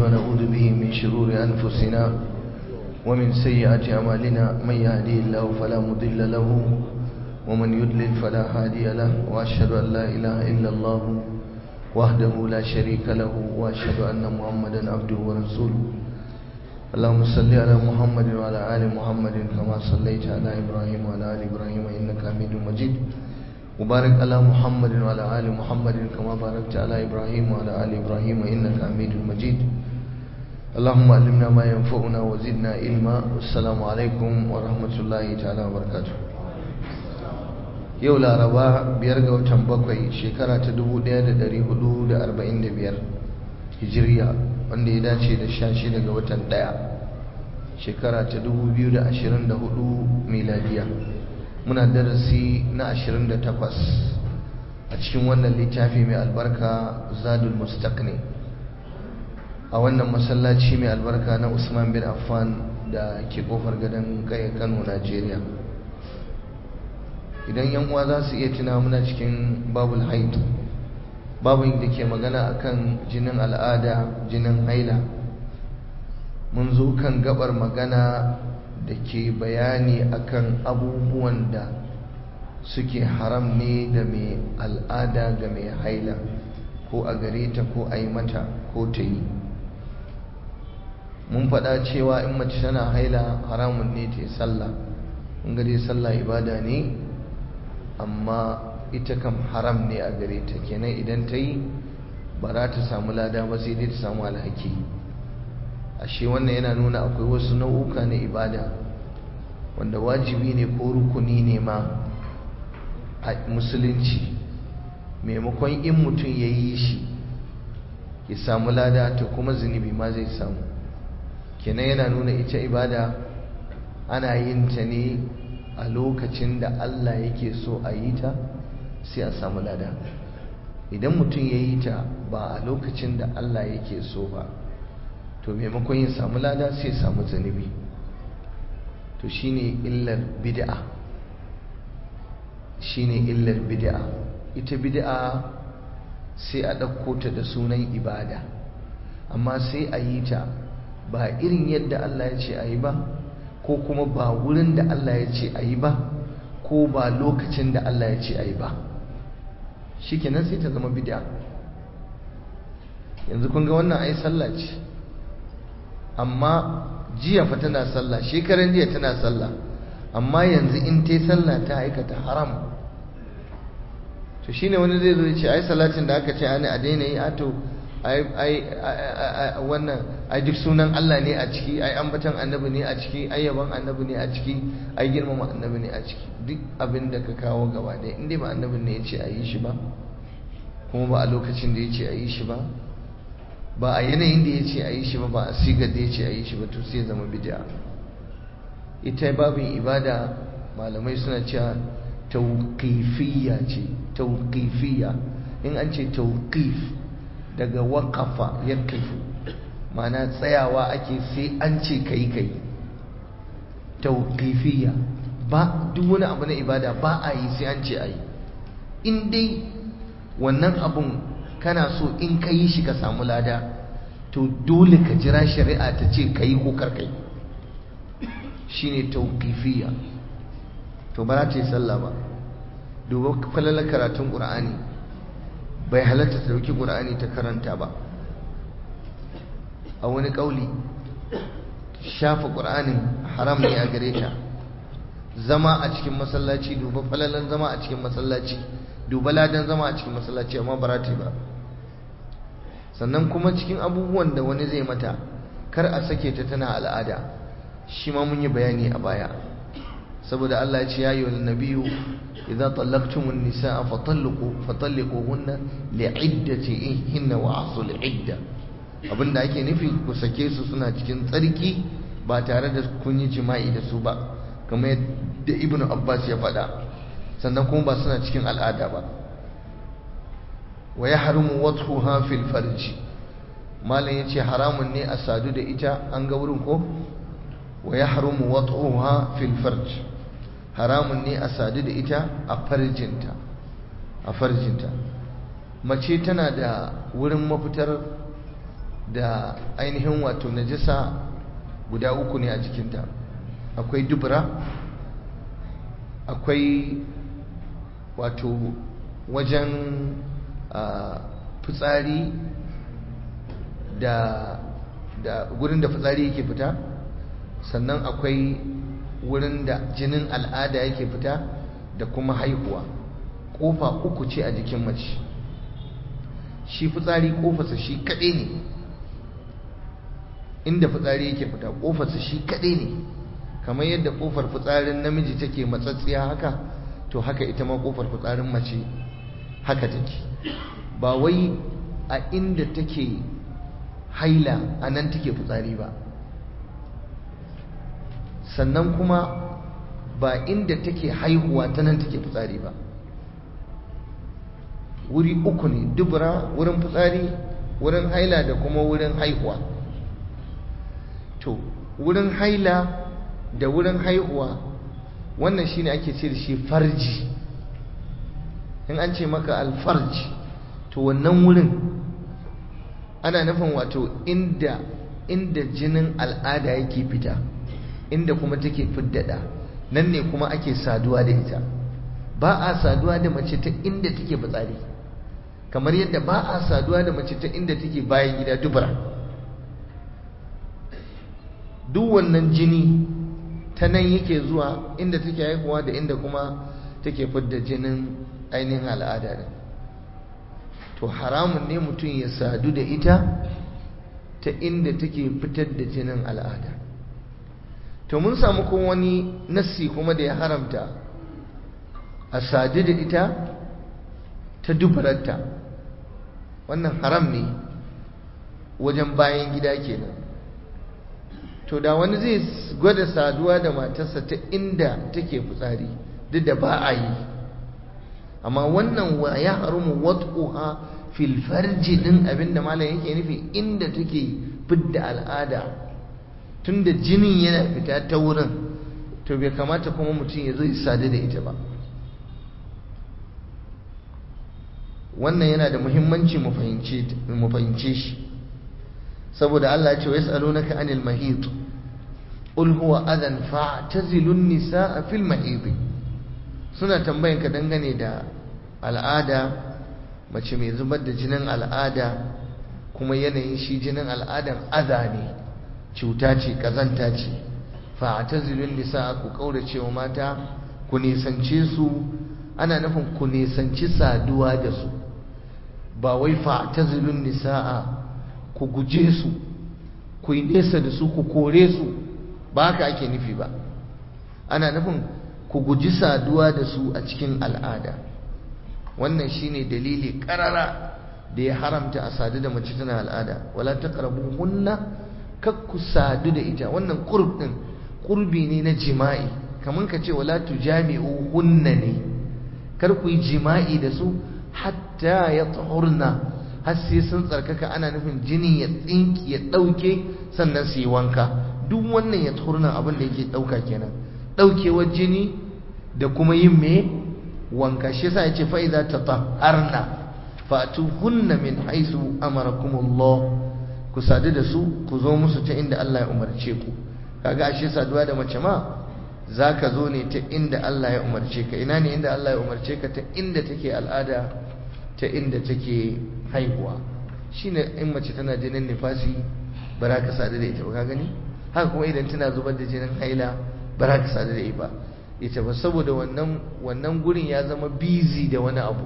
ونعوذ به من شرور أنفسنا ومن سيئات أعمالنا من يهدي الله فلا مضل له ومن يضلل فلا هادي له وأشهد أن لا إله إلا الله وحده لا شريك له وأشهد أن محمدا عبده ورسوله اللهم صل على محمد وعلى آل محمد كما صليت على إبراهيم وعلى آل إبراهيم إنك حميد مجيد وبارك على محمد وعلى آل محمد كما باركت على إبراهيم وعلى آل إبراهيم إنك حميد مجيد اللهم علمنا ما ينفعنا وزدنا علما والسلام عليكم ورحمة الله تعالى وبركاته yau laraba biyar ga watan bakwai shekara ta 1445 hijiriya wanda ya dace da sha shida ga watan daya shekara ta 2024 miladiya muna darasi na 28 a cikin wannan littafi mai albarka zadul mustaqni a wannan masallaci mai albarka na usman bin affan da ke kofar gadon kai kano najeriya idan yan uwa za su iya tuna muna cikin babul haid babin da ke magana akan jinin al'ada jinin haila mun zo kan gabar magana da ke bayani akan abubuwan da suke haram ne da mai al'ada ga mai haila ko a gare ta ko a yi mata ko ta yi mun faɗa cewa in mace tana haila haramun ne ta yi sallah in gare sallah ibada ne amma ita kam haram ne a gare ta kenan idan ta yi ba za ta samu lada ba sai dai ta samu alhaki ashe wannan yana nuna akwai wasu nau'uka na ibada wanda wajibi ne ko rukuni ne ma a musulunci maimakon in mutum ya yi shi ya samu lada ta kuma zunubi ma zai samu kenan yana nuna ita ibada ana yin ta ne a lokacin da Allah yake so a yi ta sai a samu lada idan mutum ya yi ta ba a lokacin da Allah yake so ba to maimakon yin samu lada sai samu zanibi to shine illar bid'a shine illar bid'a ita bid'a sai a ɗauko ta da sunan ibada amma sai a yi ta ba irin yadda Allah ya ce a yi ba ko kuma ba wurin da Allah ya ce a yi ba ko ba lokacin da Allah ya ce a yi ba shi kenan sai ta zama bid'a yanzu kun ga wannan ai sallah ce amma jiya fa tana sallah shekaran jiya tana sallah amma yanzu in ta yi sallah ta aikata haram to shine wani zai zo ya ce ai salatin da aka ce ani a daina yi ato ai wannan ai duk sunan Allah ne a ciki ai ambatan annabi ne a ciki ai yaban annabi ne a ciki ai girmama annabi ne a ciki duk abin da ka kawo gaba ɗaya inda ba annabin ne ya ce a yi shi ba kuma ba a lokacin da ya ce a yi shi ba ba a yanayin da ya ce a yi shi ba ba a sigar da ya ce a yi shi ba to sai zama bid'a ita babin ibada malamai suna cewa tauqifiyya ce tauqifiyya in an ce tauqif daga waƙafa ya kaifu mana tsayawa ake sai an ce kai kai tauqifiyya ba duk wani abu na ibada ba a yi sai an ce a yi in dai wannan abun kana so in ka yi shi ka samu lada to dole ka jira shari'a ta ce ka yi ko karkai shine tauqifiyya to ba za ta yi sallah ba duba falalar karatun ƙur'ani bai halatta ta dauki qur'ani ta karanta ba a wani kauli shafa qur'anin haram ne a gare ta zama a cikin masallaci duba falalan zama a cikin masallaci duba ladan zama a cikin masallaci amma barati ba sannan kuma cikin abubuwan da wani zai mata kar a sake ta tana al'ada shi ma mun yi bayani a baya saboda Allah ya ce ya yi wa nabiyu idza tallaqtumun nisaa fatalliqu fatalliquhunna li'iddatihinna wa ahsul idda abinda ake nufi ku sake su suna cikin tsarki ba tare da kun yi jima'i da su ba kamar yadda ibnu abbas ya faɗa sannan kuma ba suna cikin al'ada ba wa yahrumu wathuha fil farji malam yace haramun ne a sadu da ita an ga wurin ko wa yahrumu wathuha fil farji haramun ne a sadu da ita a farjinta a farjinta mace tana da wurin mafitar da ainihin wato najasa guda uku ne a jikinta akwai dubura akwai wato wajen fitsari da da gurin da fitsari yake fita sannan akwai wurin da jinin al'ada yake fita da kuma haihuwa kofa uku ce a jikin mace shi fitsari kofarsa shi kaɗai ne inda fitsari yake fita kofarsa shi kaɗai ne kamar yadda kofar fitsarin namiji take matsatsiya haka to haka ita ma kofar fitsarin mace haka take ba wai a inda take haila a nan take fitsari ba sannan kuma ba inda take haihuwa ta nan take fitsari ba wuri uku ne dubura wurin fitsari wurin haila da kuma wurin haihuwa to wurin haila da wurin haihuwa wannan shine ake ce da shi farji in an ce maka alfarji to wannan wurin ana nufin wato inda inda jinin al'ada yake fita inda kuma take fiddada nan ne kuma ake saduwa da ita ba a saduwa da mace ta inda take fitsari kamar yadda ba a saduwa da mace ta inda take bayan gida dubura duk wannan jini ta nan yake zuwa inda take haihuwa da inda kuma take fidda jinin ainihin al'ada ne to haramun ne mutum ya sadu da ita ta inda take fitar da jinin al'ada to mun samu kuma wani nassi kuma da ya haramta a sadu da ita ta dubararta wannan haram ne wajen bayan gida kenan to da wani zai gwada saduwa da matarsa ta inda take fitsari duk da ba a yi amma wannan wa ya harumu wat'uha fil farji din abinda malam yake nufi inda take fidda al'ada tunda jinin yana fita ta wurin to bai kamata kuma mutum ya zo ya sadu da ita ba wannan yana da muhimmanci mu fahimce shi saboda Allah ya ce wa yas'alunaka anil mahid qul huwa adan fa'tazilun nisaa fil mahid suna tambayan ka dangane da al'ada mace mai zubar da jinin al'ada kuma yanayin shi jinin al'adan aza ne cuta ce kazanta ce fa'tazilun nisaa ku kaurace wa mata ku nisance su ana nufin ku nisanci saduwa da su ba wai fa'tazilun nisaa ku guje su ku yi nesa da su ku kore su ba haka ake nufi ba ana nufin ku guji saduwa da su a cikin al'ada wannan shine dalili karara da ya haramta a sadu da mace tana al'ada wala taqrabu hunna kak ku sadu da ita wannan qurb din qurbi ne na jima'i kaman ka ce wala tujami'u hunna ne kar ku yi jima'i da su hatta yatahurna har sai sun tsarkaka ana nufin jini ya tsinki ya ɗauke sannan su yi wanka duk wannan ya turna abin da yake ɗauka kenan ɗaukewar jini da kuma yin me wanka shi yasa ya ce fa'iza ta taharna fatu hunna min haisu amarakumullah ku sadu da su ku zo musu ta inda Allah ya umarce ku kaga ashe saduwa da mace ma za ka zo ne ta inda Allah ya umarce ka ina ne inda Allah ya umarce ka ta inda take al'ada ta inda take haihuwa shine in mace tana jinin nifasi ba za ka sadu da ita ba ka gani haka kuma idan tana zubar da jinin haila ba za ka sadu da ita ba ita ba saboda wannan wannan gurin ya zama busy da wani abu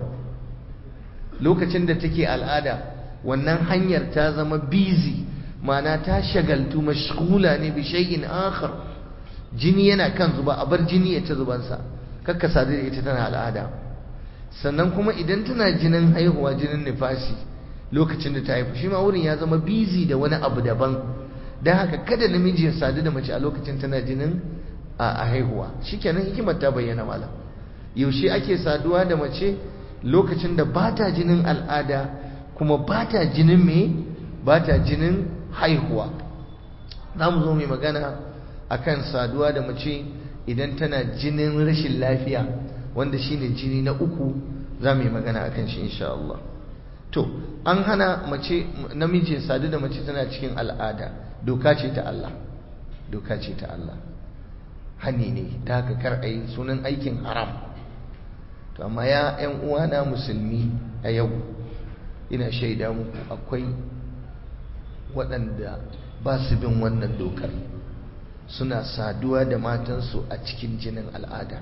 lokacin da take al'ada wannan hanyar ta zama busy ma'ana ta shagaltu mashghula ne bi shay'in akhar jini yana kan zuba a bar jini ya ta zubansa kakka sadu da ita tana al'ada sannan kuma idan tana jinin haihuwa jinin nifasi lokacin da ta haifu shi ma wurin ya zama busy da wani abu daban don haka kada namiji ya sadu da mace a lokacin tana jinin a haihuwa shikenan hikimar ta bayyana malam yaushe ake saduwa da mace lokacin da ba ta jinin al'ada kuma ba ta jinin me ba ta jinin haihuwa za mu zo mai magana akan saduwa da mace idan tana jinin rashin lafiya wanda shine jini na uku za mu yi magana akan shi insha Allah to an hana mace namiji sadu da mace tana cikin al'ada doka ce ta Allah doka ce ta Allah hani ne ta haka kar a yi sunan aikin haram to amma ya ‘yan uwana musulmi a yau ina shaida muku akwai waɗanda ba su bin wannan dokar suna saduwa da matansu a cikin jinin al'ada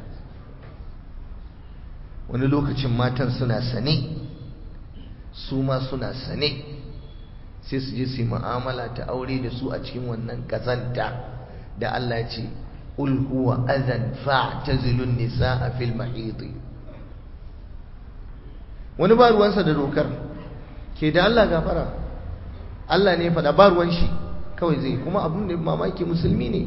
wani lokacin matan suna sane su ma suna sane sai su je su yi mu'amala ta aure da su a cikin wannan kazanta da Allah ce ul huwa adhan fa'tazilun nisaa fil mahid wani ba ruwansa da dokar ke da Allah gafara Allah ne faɗa ba ruwan shi kawai zai kuma abin da mamaki musulmi ne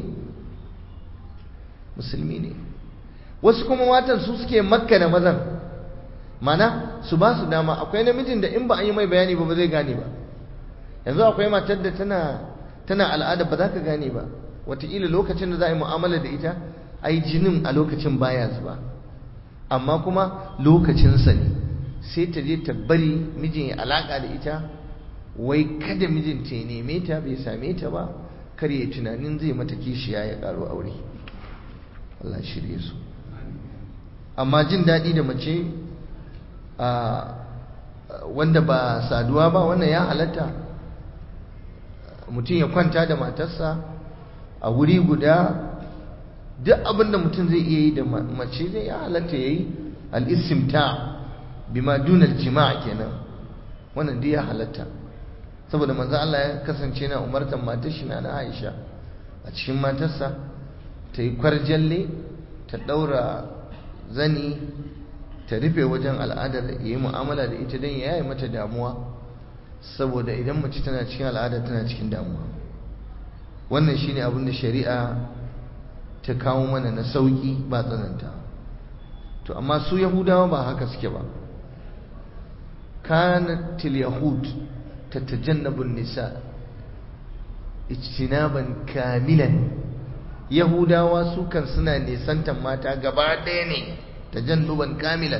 musulmi ne wasu kuma matan su suke makka da mazan mana su ba su dama akwai namijin da in ba an yi mai bayani ba ba zai gane ba yanzu akwai matar da tana tana al'ada ba za ka gane ba wataƙila lokacin da za a yi mu'amala da ita ai jinin a lokacin baya zuba amma kuma lokacinsa ne sai ta je ta bari mijin ya alaƙa da ita wai kada mijinta ya neme ta bai same ta ba kar ya tunanin zai mata kishiya ya ƙaro aure Allah shirye su amma jin daɗi da mace wanda ba saduwa ba wannan ya halatta mutum ya kwanta da matarsa a wuri guda duk abin da mutum zai iya yi da mace zai ya halatta ya yi al'isimta bima dunar jima'a kenan wannan duk ya halatta saboda manzan Allah ya kasance na umartar matar shi na Aisha a cikin matarsa ta yi kwarjalle ta ɗaura zani ta rufe wajen al'adar ya yi mu'amala da ita don ya yi mata damuwa saboda idan mace tana cikin al'ada tana cikin damuwa wannan shine abin da shari'a ta kawo mana na sauki ba tsananta to amma su yahudawa ba haka suke ba kanatil yahud tatajannabu nisa ijtinaban kamilan yahudawa su kan suna nisantan mata gaba ɗaya ne tajannuban kamilan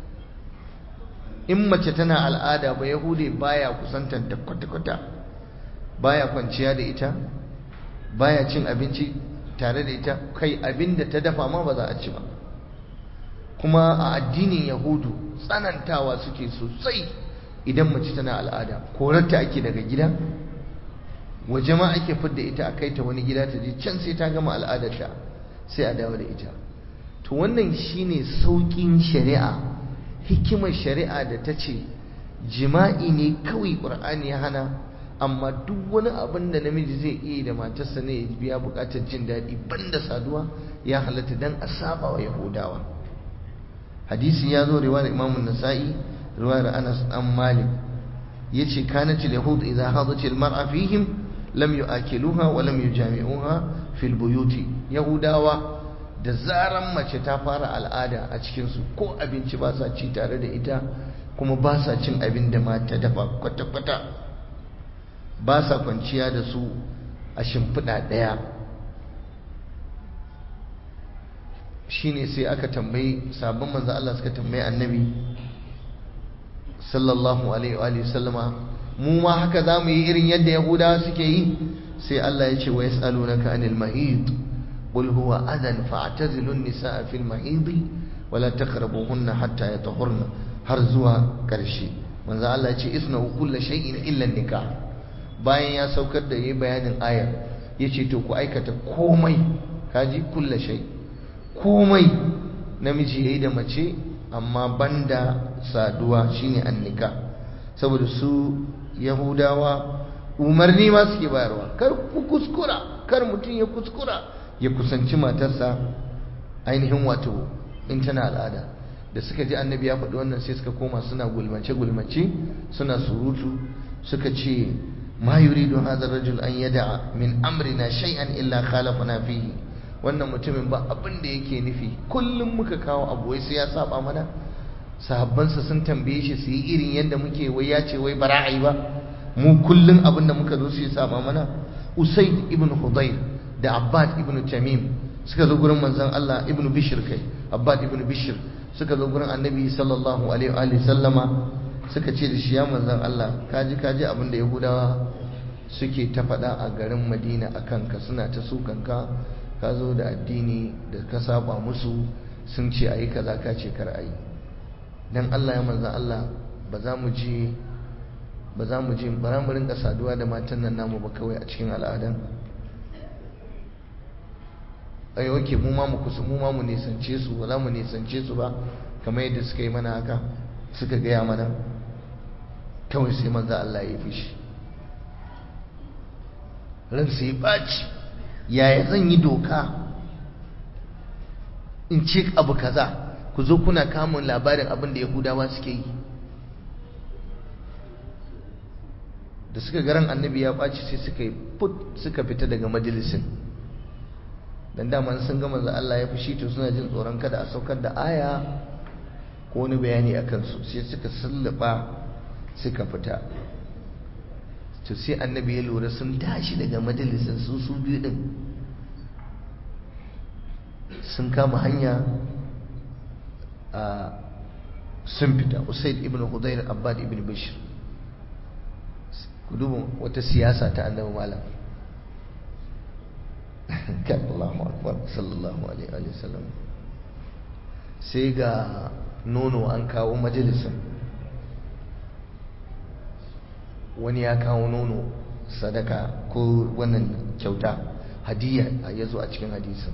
in mace tana al'ada ba yahude baya kusantar da kwata-kwata baya kwanciya da ita baya cin abinci tare da ita kai abin da ta dafa ma ba za a ci ba kuma a addinin yahudu tsanantawa suke sosai idan mace tana al'ada korarta ake daga gida waje ma ake fidda ita a kai ta wani gida ta je can sai ta gama al'adarta sai a dawo da ita to wannan shine sauƙin shari'a hikimar shari'a da ta ce jima'i ne kawai ƙur'ani ya hana amma duk wani abin da namiji zai iya da matarsa ne ya biya buƙatar jin daɗi banda saduwa ya halatta dan a saba wa yahudawa hadisi ya zo riwayar imam nasa'i riwayar anas an malik yace kanat al-yahud idha hadat al-mar'a fihim lam yu'akiluha wa lam yujami'uha fil buyuti yahudawa da zaran mace ta fara al'ada a cikinsu ko abinci ba sa ci tare da ita kuma ba sa cin abin da mata dafa kwata-kwata ba sa kwanciya da su a shimfiɗa ɗaya shi ne sai aka tambayi sabon manzo Allah suka tambayi annabi sallallahu alaihi wa sallama mu ma haka za mu yi irin yadda yahudawa suke yi sai Allah ya ce wa yas'alunaka anil mahid قل هو أذى فاعتزلوا النساء في المحيض ولا تقربوهن حتى يطهرن har zuwa ƙarshe manzo Allah ya ce isna'u kullu shay'in illa nikah bayan ya saukar da yayi bayanin ayar yace to ku aikata komai kaji kullu shay komai namiji yayi da mace amma banda saduwa shine annika saboda su yahudawa umarni ma suke bayarwa kar ku kuskura kar mutum ya kuskura ya kusanci matarsa ainihin wato in tana al'ada da suka ji annabi ya faɗi wannan sai suka koma suna gulmace-gulmace suna surutu suka ce ma yuridu hadha rajul an yada'a min amrina shay'an illa khalafana fihi wannan mutumin ba abin da yake nufi kullum muka kawo abu wai sai ya saba mana sahabbansa sun tambaye shi su yi irin yadda muke wai ya ce wai bara a yi ba mu kullum abin da muka zo su yi saba mana usaid ibn hudayr da abbad ibn tamim suka zo gurin manzon Allah ibn bishr kai abbad ibn bishr suka zo gurin annabi sallallahu alaihi wa sallama suka ce da shi ya manzan Allah kaji kaji abin da yahudawa suke ta faɗa a garin madina a kanka suna ta sukanka ka zo da addini da ka saba musu sun ce a yi kaza ka ce kar a yi don Allah ya manzan Allah ba za mu je ba za mu je bara mu rinka saduwa da matan nan namu ba kawai a cikin al'adan ai wake mu ma mu kusa mu ma mu nisance su ba za mu nisance su ba kamar yadda suka yi mana haka suka gaya mana kawai sai manzo Allah ya fi shi ran sai baci yaya zan yi doka in ce abu kaza ku zo kuna kamun labarin abin da yahudawa suke yi da suka garan annabi ya ɓaci sai suka yi put suka fita daga majalisin dan dama sun ga manzo Allah ya fushi to suna jin tsoron kada a saukar da aya ko wani bayani a kansu sai suka sallaba suka fita to sai annabi ya lura sun tashi daga majalisin su su biyu din sun kama hanya a sun fita usaid ibn hudayr abbad ibn bashir ku duba wata siyasa ta annabi malam kan Allahu akbar sallallahu alaihi wa sallam sai ga nono an kawo majalisin wani ya kawo nono sadaka ko wannan kyauta hadiya ya zo a cikin hadisin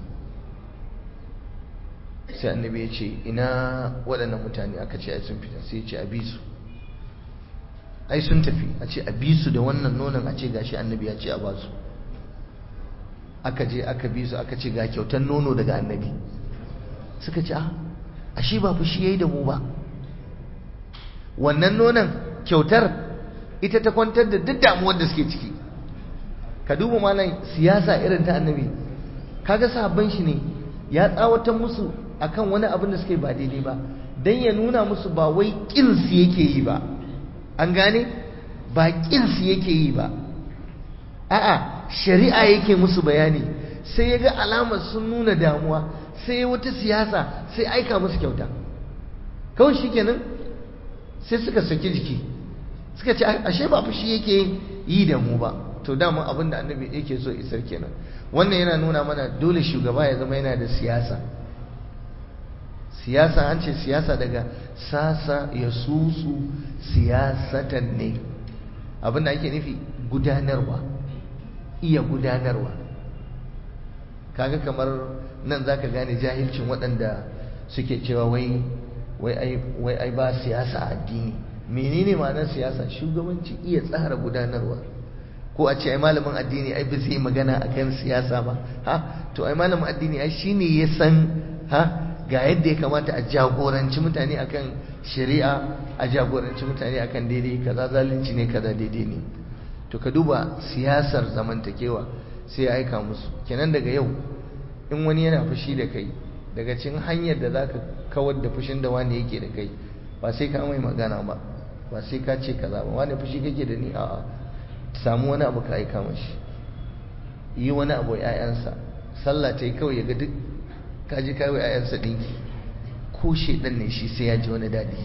sai annabi ya ce ina waɗannan mutane aka ce ai sun fita sai ya ce a bisu ai sun tafi a ce a bisu da wannan nonon a ce gashi annabi ya ce a basu aka je aka bisu aka ce ga kyautar nono daga annabi suka ce a ashe ba fushi yayi da mu ba wannan nonon kyautar ita ta kwantar da duk damuwar da suke ciki ka duba malam siyasa irin ta annabi kaga sahabban shi ne ya tsawatar musu akan wani abin da suke ba daidai ba dan ya nuna musu ba wai kin su yake yi ba an gane ba kin su yake yi ba a'a shari'a yake musu bayani sai ya ga alamar sun nuna damuwa sai ya wata siyasa sai aika musu kyauta kawai shikenan sai suka saki jiki suka ce ashe ba fushi yake yi da mu ba to dama abin da annabi yake so isar kenan wannan yana nuna mana dole shugaba ya zama yana da siyasa siyasa an ce siyasa daga sasa ya susu siyasatan ne abin da ake nufi gudanarwa iya gudanarwa kaga kamar nan zaka gane jahilcin waɗanda suke cewa wai wai ai ba siyasa addini menene ma'anar siyasa shugabanci iya tsara gudanarwa ko a ce ai malamin addini ai ba zai magana akan siyasa ba ha to ai malamin addini ai shine ya san ha ga yadda ya kamata a jagoranci mutane akan shari'a a jagoranci mutane akan daidai kaza zalunci ne kaza daidai ne to ka duba siyasar zamantakewa sai ya aika musu kenan daga yau in wani yana fushi da kai daga cikin hanyar da zaka kawar da fushin da wani yake da kai ba sai ka mai magana ba ba sai ka ce kaza ba wani fushi kake da ni a'a samu wani abu ka aika mashi yi wani abu ƴaƴansa sallah ta yi kawai ya ga duk ka ji kawai ƴaƴansa ɗinki ko shedan ne shi sai ya ji wani daɗi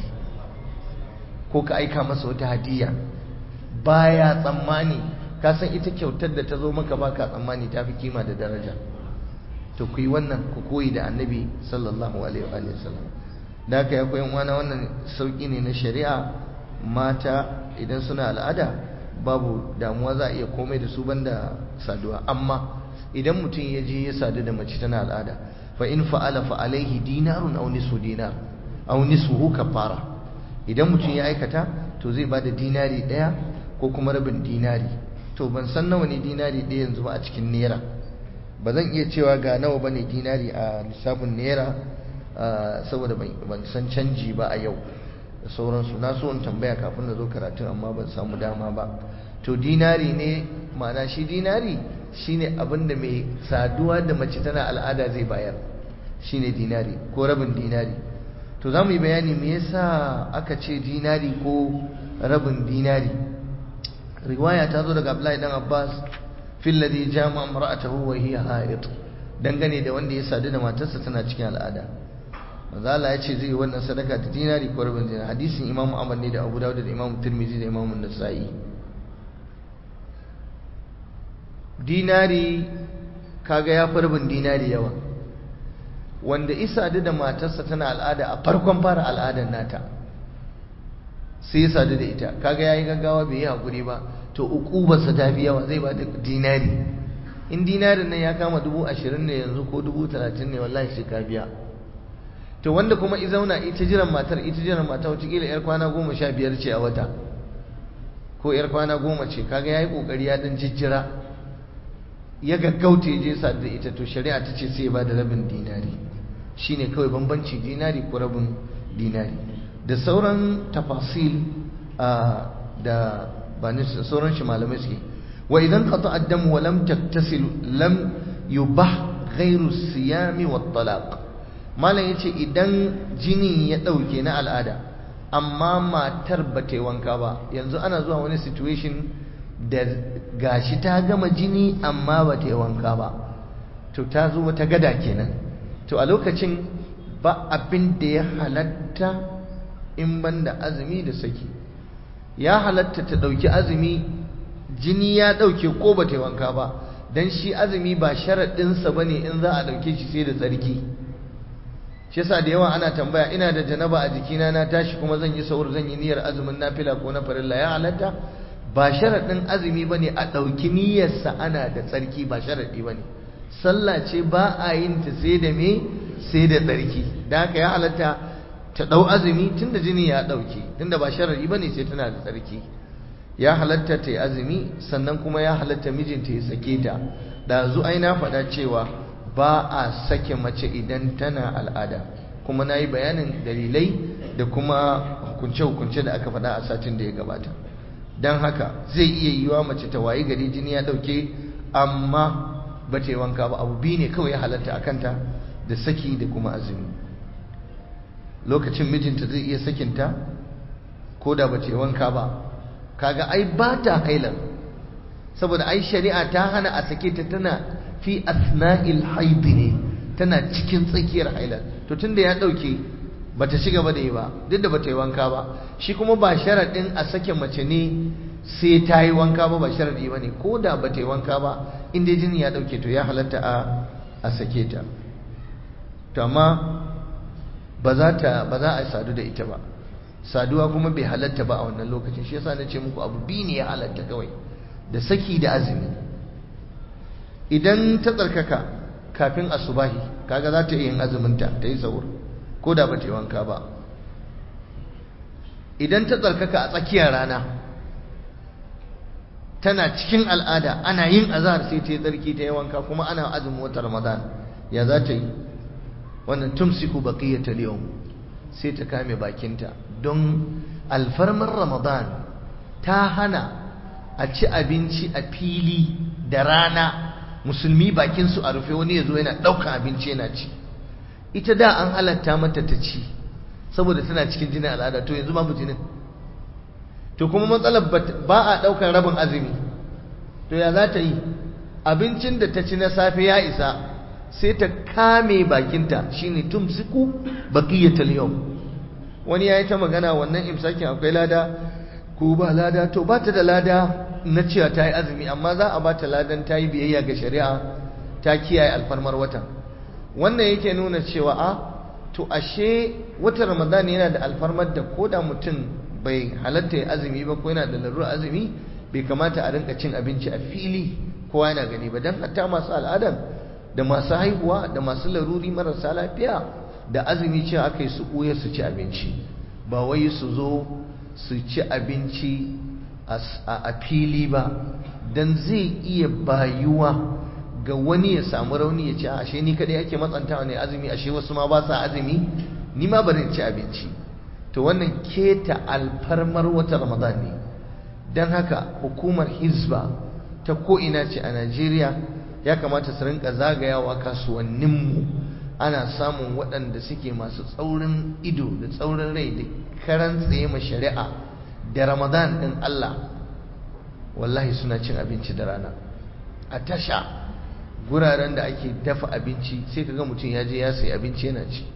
ko ka aika masa wata hadiya baya tsammani ka san ita kyautar da ta zo maka baka tsammani ta fi kima da daraja to ku yi wannan ku koyi da annabi sallallahu alaihi wa sallam da haka ya koyi wana wannan sauki ne na shari'a mata idan suna al'ada babu damuwa za a iya komai da su banda saduwa amma idan mutum ya je ya sadu da mace tana al'ada fa in fa'ala fa alaihi dinarun aw nisfu dinar aw nisfuhu kafara idan mutum ya aikata to zai bada dinari daya ko kuma rabin dinari to ban san nawa ne dinari ɗaya yanzu ba a cikin naira ba zan iya cewa ga nawa bane dinari a lissafin naira saboda ban san canji ba a yau da sauransu na so in tambaya kafin na zo karatun amma ban samu dama ba to dinari ne ma'ana shi dinari shine abin da mai saduwa da mace tana al'ada zai bayar shine dinari ko rabin dinari to za mu yi bayani me yasa aka ce dinari ko rabin dinari riwaya ta zo daga Abdullahi dan Abbas fil ladhi jama imra'atahu wa hiya ha'id dangane da wanda ya sadu da matarsa tana cikin al'ada manzo Allah ya ce zai yi wannan sadaka da dinari ko rabin dinari hadisin Imam Ahmad ne da Abu Dawud da Imam Tirmidhi da Imam Nasa'i dinari kaga ya fi rabin dinari yawa wanda isa da matarsa tana al'ada a farkon fara al'adar nata sai ya sadu da ita kaga yayi gaggawa bai yi hakuri ba to ukubarsa ta fi yawa zai ba da dinari in dinarin nan ya kama dubu ashirin ne yanzu ko dubu talatin ne wallahi sai ka biya to wanda kuma i zauna ita jiran matar ita jiran mata wata kila yar kwana goma sha biyar ce a wata ko yar kwana goma ce kaga yayi kokari ya dan jijjira ya gaggauta ya je sadu da ita to shari'a ta ce sai ya ba da rabin dinari shine kawai bambanci dinari ko rabin dinari da sauran tafasil da ba ni sauran shi malamai suke wa idan qata ad-dam wa lam taktasil lam yubah ghayru siyami wa talaq malam yace idan jini ya dauke na al'ada amma matar ba ta yi wanka ba yanzu ana zuwa wani situation da gashi ta gama jini amma ba ta yi wanka ba to ta zo wata gada kenan to a lokacin ba abin da ya halatta in banda azumi da saki ya halatta ta ɗauki azumi jini ya ɗauke ko ba ta yi wanka ba don shi azumi ba sharaɗinsa ba ne in za a ɗauke shi sai da tsarki shi yasa da yawa ana tambaya ina da janaba a jikina na tashi kuma zan yi saur zan yi niyyar azumin nafila ko na farilla ya halatta ba sharaɗin azumi ba ne a ɗauki niyyarsa ana da tsarki ba sharaɗi ba ne sallah ce ba a yin ta sai da me sai da tsarki da haka ya halatta ta ɗau azumi tun da jini ya ɗauke tun da ba sharaɗi ba ne sai tana da tsarki ya halatta ta yi azumi sannan kuma ya halatta mijinta ya sake ta da zu ai na faɗa cewa ba a sake mace idan tana al'ada kuma na yi bayanin dalilai da kuma hukunce-hukunce da aka faɗa a satin da ya gabata don haka zai iya yiwa mace ta wayi gari jini ya ɗauke amma ba ta yi wanka ba abu biyu ne kawai ya halatta a kanta da saki da kuma azumi lokacin mijinta zai iya sakinta ko da ba ta yi wanka ba kaga ai ba ta hailar saboda ai shari'a ta hana a sake ta tana fi asna'il haidi ne tana cikin tsakiyar hailar to tunda ya dauke bata ci gaba da yi ba duk da bata yi wanka ba shi kuma ba sharadin a sake mace ne sai ta yi wanka ba ba sharadi ba ne ko da bata yi wanka ba in dai jini ya dauke to ya halatta a a sake ta to amma ba za ta ba za a sadu da ita ba saduwa kuma bai halatta ba a wannan lokacin shi yasa na ce muku abu biyu ne ya halatta kawai da saki da azumi idan ta tsarkaka kafin asubahi kaga za ta yi yin azuminta ta yi sahur ko da ba ta yi wanka ba idan ta tsarkaka a tsakiyar rana tana cikin al'ada ana yin azhar sai ta yi tsarki ta yi wanka kuma ana azumin wata ramadan ya za ta yi wannan tumsiku baqiyatal yawm sai ta kame bakinta don alfarmar ramadan ta hana a ci abinci a fili da rana musulmi bakinsu a rufe wani ya zo yana ɗaukan abinci yana ci ita da an halatta mata ta ci saboda tana cikin jinin al'ada to yanzu babu jinin to kuma matsalar ba a ɗaukan rabin azumi to ya za ta yi abincin da ta ci na safe ya isa sai ta kame bakinta shine tumsiku baqiyatul yawm wani yayi ta magana wannan imsakin akwai lada ko ba lada to ba ta da lada na cewa ta yi azumi amma za a ba ta ladan ta yi biyayya ga shari'a ta kiyaye alfarmar watan wannan yake nuna cewa a to ashe watan ramadan yana da alfarmar da ko da mutum bai halatta ya azumi ba ko yana da larurar azumi bai kamata a rinka cin abinci a fili kowa yana gani ba don hatta masu al'adan da masu haihuwa da masu laruri marasa lafiya da azumi cewa aka yi su ɓuya su ci abinci ba wai su zo su ci abinci a fili ba don zai iya bayuwa ga wani ya samu rauni ya ce ashe ni kadai ake matsantawa ne azumi ashe wasu ma ba sa azumi ni ma bari ci abinci to wannan keta alfarmar wata ramadan ne don haka hukumar hizba ta ko'ina ce a najeriya ya kamata su rinka zagayawa kasuwanninmu ana samun waɗanda suke masu tsaurin ido da tsaurin rai da karan tsaye ma shari'a da ramadan ɗin Allah wallahi suna cin abinci da rana a tasha guraren da ake dafa abinci sai ka ga mutum ya je ya sayi abinci yana ci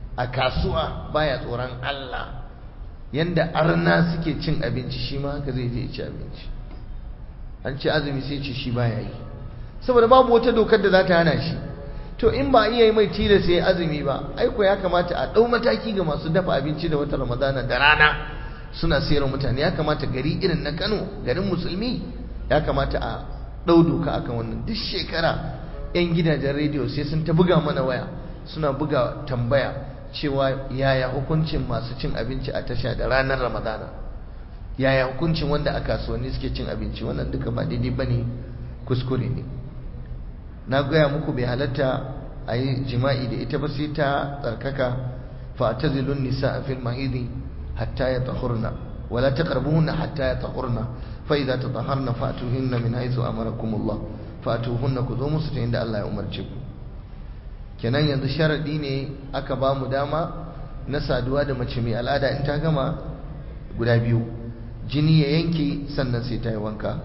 a kasuwa baya tsoron Allah yanda arna suke cin abinci shi ma haka zai je ci abinci an ci azumi sai ce shi baya yi saboda babu wata dokar da za ta hana shi to in ba iya yi mai tilas sai azumi ba aiko ya kamata a ɗau mataki ga masu dafa abinci da wata ramadana da rana suna sayar mutane ya kamata gari irin na Kano garin musulmi ya kamata a ɗau doka akan wannan duk shekara 'yan gidajen rediyo sai sun ta buga mana waya suna buga tambaya cewa yaya hukuncin masu cin abinci a tasha da ranar ramadana yaya hukuncin wanda a kasuwanni suke cin abinci wannan duka ba daidai ba ne kuskure ne na gaya muku bai halatta a yi jima'i da ita ba sai ta tsarkaka fa ta zilun nisa a fil mahidi hatta ya tahurna wala ta karbuhunna hatta ya tahurna fa idza tataharna fatuhinna min haythu amarakumullah fatuhunna ku zo musu ta inda Allah ya umarce ku kenan yanzu sharadi ne aka ba mu dama na saduwa da mace mai al'ada in ta gama guda biyu jini ya yanke sannan sai ta yi wanka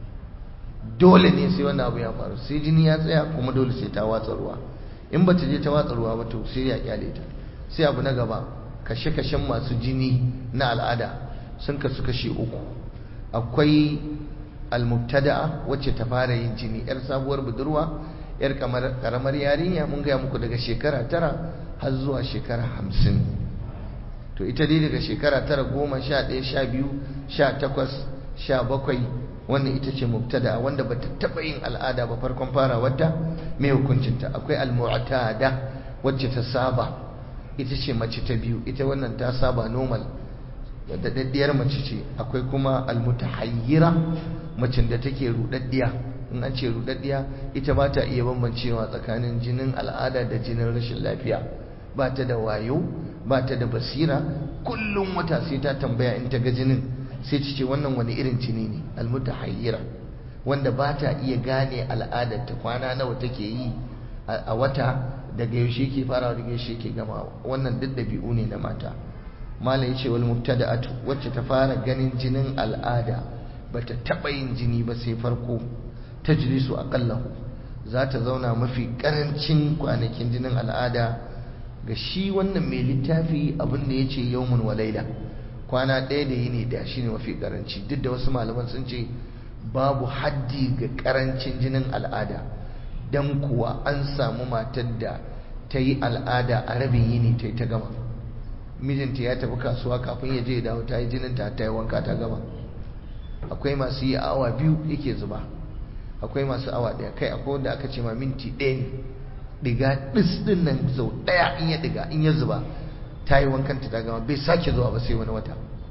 dole ne sai wannan abu ya faru sai jini ya tsaya kuma dole sai ta watsa ruwa in ba ta je ta watsa ruwa ba to sai ya kyale ta sai abu na gaba kashe-kashen masu jini na al'ada sun kasu kashe uku akwai almubtada'a wacce ta fara yin jini yar sabuwar budurwa yar karamar yarinya mun gaya muku daga shekara tara har zuwa shekara hamsin to ita dai daga shekara tara goma sha ɗaya sha biyu sha takwas sha bakwai wannan ita ce mubtada wanda ba ta taɓa yin al'ada ba farkon fara wadda mai hukuncinta akwai al-mu'tada wacce ta saba ita ce mace ta biyu ita wannan ta saba normal da daddiyar mace ce akwai kuma al-mutahayyira macin da take rudaddiya in an ce rudaddiya ita ba ta iya bambancewa tsakanin jinin al'ada da jinin rashin lafiya ba ta da wayo ba ta da basira kullum wata sai ta tambaya in ta ga jinin sai ta ce wannan wani irin jini ne almutahayyira wanda ba ta iya gane al'adar ta kwana nawa take yi a wata daga yaushe ke farawa daga yaushe ke gama wannan duk dabi'u ne na mata malai yace wal mubtada'atu wacce ta fara ganin jinin al'ada bata taba yin jini ba sai farko tajlisu aqallahu za ta zauna mafi karancin kwanakin jinin al'ada ga shi wannan mai littafi abin da yace yawmun wa laila kwana ɗaya da yini da shine mafi karanci duk da wasu malaman sun ce babu haddi ga karancin jinin al'ada dan kuwa an samu matar da ta yi al'ada a rabin yini ta yi ta gama mijinta ya tafi kasuwa kafin ya je ya dawo ta yi jininta ta yi wanka ta gama akwai masu yi awa biyu yake zuba akwai masu awa ɗaya kai akwai wanda aka ce ma minti ɗaya ne diga ɗis ɗin nan sau ɗaya in ya diga in ya zuba ta yi wankanta ta gama bai sake zuwa ba sai wani wata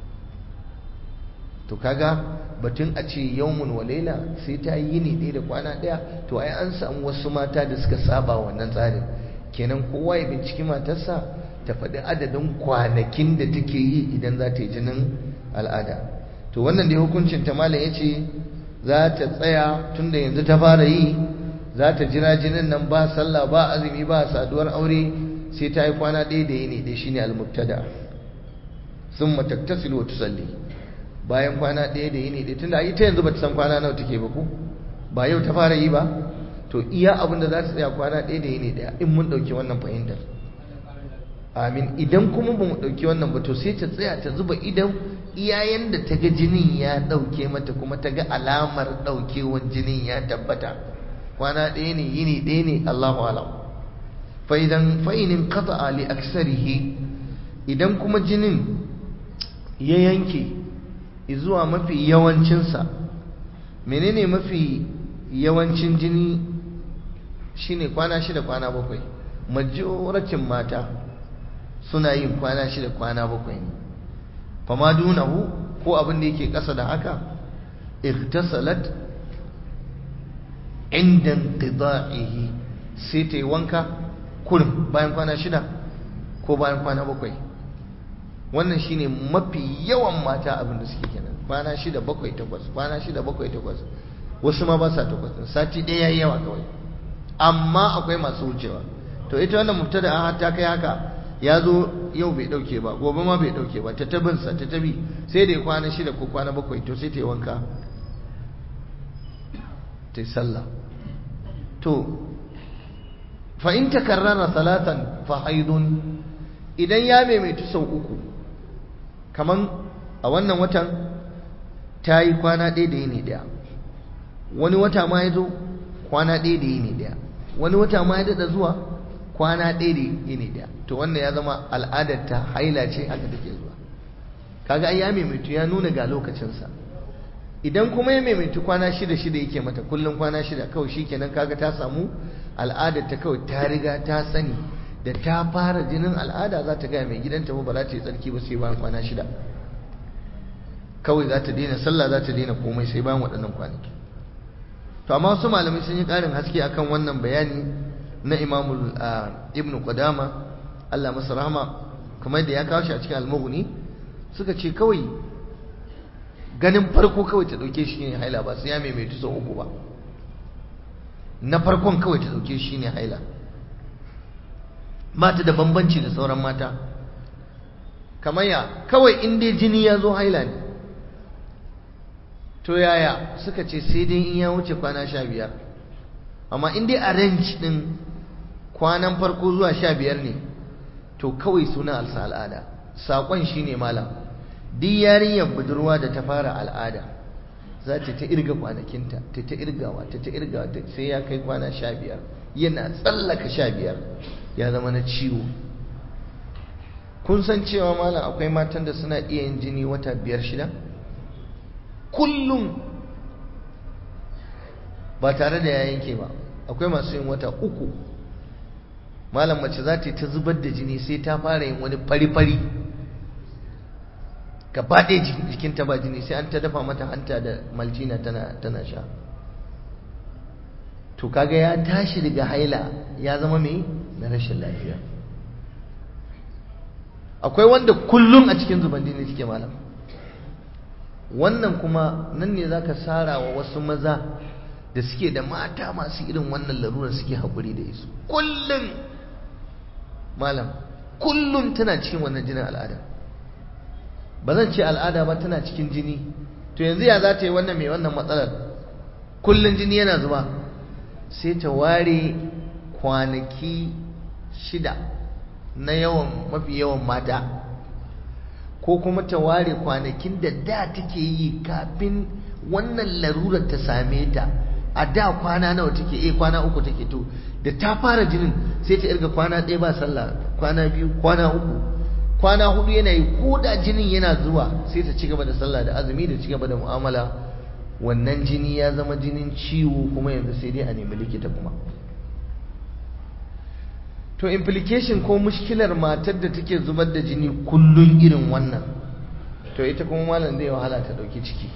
to kaga batun a ce yawmun wa laila sai ta yi yini ɗaya da kwana ɗaya to ai an samu wasu mata da suka saba wannan tsarin kenan kowa ya binciki matarsa ta faɗi adadin kwanakin da take yi idan za ta yi jinin al'ada to wannan dai hukuncin ta malam ya ce za ta tsaya tun da yanzu ta fara yi za ta jira jinin nan ba sallah ba azumi ba saduwar aure sai ta yi kwana ɗaya da yini ɗaya shine al-mubtada summa taktasilu wa tusalli bayan kwana ɗaya da yini ɗaya tunda ita yanzu ba ta san kwana nawa take ba ko ba yau ta fara yi ba to iya abin da za ta tsaya kwana ɗaya da yini ɗaya in mun ɗauki wannan fahimtar amin idan kuma ba mu ɗauki wannan ba to sai ta tsaya ta zuba idan iyayen da ta ga jinin ya ɗauke mata kuma ta ga alamar ɗaukewan jinin ya tabbata kwana ɗaya ne yini ɗaya ne Allahu alam fa idan fa in qata'a li aksarihi idan kuma jinin ya yanke zuwa mafi yawancinsa menene mafi yawancin jini shine kwana shida kwana bakwai majoratin mata suna yin kwana shida kwana bakwai ne fama dunahu ko abin da yake ƙasa da haka igtasalat inda inqida'ihi sai ta yi wanka kurin bayan kwana shida ko bayan kwana bakwai wannan shine mafi yawan mata abin da suke kenan kwana shida bakwai takwas kwana shida bakwai takwas wasu ma ba sa takwas sati ɗaya yayi yawa kawai amma akwai masu wucewa to ita wannan mubtada ta kai haka ya zo yau bai dauke ba gobe ma bai dauke ba ta tabinsa ta tabi sai da ya kwana shida ko kwana bakwai to sai ta yi wanka ta yi sallah to fa in takarrara salatan fa haidun idan ya maimaitu sau uku kaman a wannan watan ta yi kwana ɗaya da yini ɗaya wani wata ma ya zo kwana ɗaya da yini ɗaya wani wata ma ya daɗa zuwa kwana ɗaya da yini ɗaya to wannan ya zama al'adar ta haila ce haka take zuwa kaga ai ya maimaitu ya nuna ga lokacinsa idan kuma ya maimaitu kwana shida shida yake mata kullum kwana shida kawai shikenan kaga ta samu al'adar ta kawai ta riga ta sani da ta fara jinin al'ada za ta gaya mai gidanta ba za ta yi tsarki ba sai bayan kwana shida kawai za ta daina sallah za ta daina komai sai bayan waɗannan kwanaki to amma wasu malamai sun yi ƙarin haske akan wannan bayani na imamul ibn qudama Allah masa rahama kamar da ya kawo shi a cikin al-mughni suka ce kawai ganin farko kawai ta dauke shi ne haila ba sai ya maimaitu sau uku ba na farkon kawai ta dauke shi ne haila mata da bambanci da sauran mata kamar ya kawai in dai jini ya zo haila ne to yaya suka ce sai dai in ya wuce kwana sha biyar amma in dai a range din kwanan farko zuwa sha biyar ne to kawai suna alsa al'ada saƙon shi ne malam duk yarinyar budurwa da ta fara al'ada za ta ta irga kwanakinta ta ta irgawa ta ta irgawa sai ya kai kwana sha biyar yana tsallaka sha biyar ya zama na ciwo kun san cewa malam akwai matan da suna iya yin jini wata biyar shida kullum ba tare da ya yanke ba akwai masu yin wata uku malam mace za ta yi ta zubar da jini sai ta fara yin wani fari-fari gaba ɗaya jikinta ba jini sai an ta dafa mata hanta da maljina tana sha to kaga ya tashi daga haila ya zama mai na rashin lafiya akwai wanda kullum a cikin zuban jini suke malam wannan kuma nan ne zaka sara wa wasu maza da suke da mata masu irin wannan larurar suke haƙuri da isu kullum malam kullum tana cikin wannan jinin al'ada ba zan ce al'ada ba tana cikin jini to yanzu ya za ta yi wannan mai wannan matsalar kullum jini yana zuba sai ta ware kwanaki shida na yawan mafi yawan mata ko kuma ta ware kwanakin da da take yi kafin wannan larurar ta same ta a da kwana nawa take eh kwana uku take to da ta fara jinin sai ta irga kwana ɗaya ba sallah kwana biyu kwana uku kwana hudu yana yi ko da jinin yana zuwa sai ta ci gaba da sallah da azumi da ci gaba da mu'amala wannan jini ya zama jinin ciwo kuma yanzu sai dai a nemi likita kuma to implication ko mushkilar matar da take zubar da jini kullun irin wannan to ita kuma malam zai wahala ta dauki ciki